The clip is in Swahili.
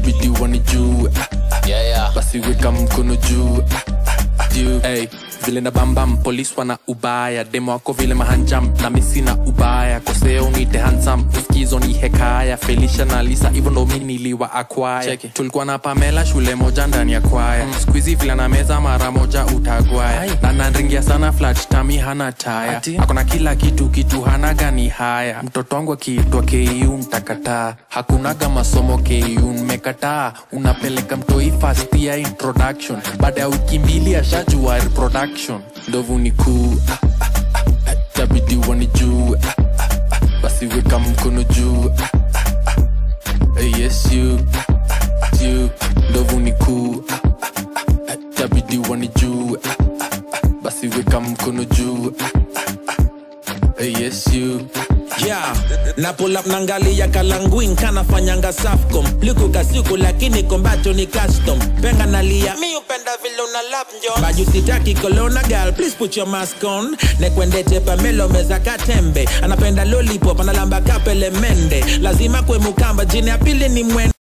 tabidi wanijue ah, ah, Yeah, yeah. basi weka mkono juu ah, ah, ah, juu hey, vile na bambam polis wana ubaya demo wako vile mahanjam na misi na ubaya koseo nite hansam uskizo ni hekaya felisha na lisa hivyo ndo mi niliwa akwaya tulikuwa na pamela shule moja ndani ya kwaya mm. skuizi vile na meza mara moja utagwaya na nanringia sana flat tami hana taya akona kila kitu kitu hana gani haya mtoto wangu akiitwa ku ntakataa hakunaga masomo ku mmekataa unapeleka mtoi fast ya introduction baada ya wiki mbili ashajua reproduction ndovu ni kuu ah, ah, ah, ah, tabidi wanijue ah, ah, ah, basi weka mkono juu ah, ah, ah, eh, yes you ah, ah, ah, you ndovu ni kuu ah, ah, ah, ah, tabidi wanijue ah, ah, ah, basi weka mkono juu ah, ah, ah, eh, yes you yeah na pull up nangalia kalanguin kanafanyanga safcom likuka siku lakini kombacho ni custom penga nalia mi upenda vile una lap njo baju sitaki kolona gal please put your mask on nekwendete pamelo meza katembe anapenda lollipop analamba kapele mende lazima kwe mukamba jini ya pili ni mwende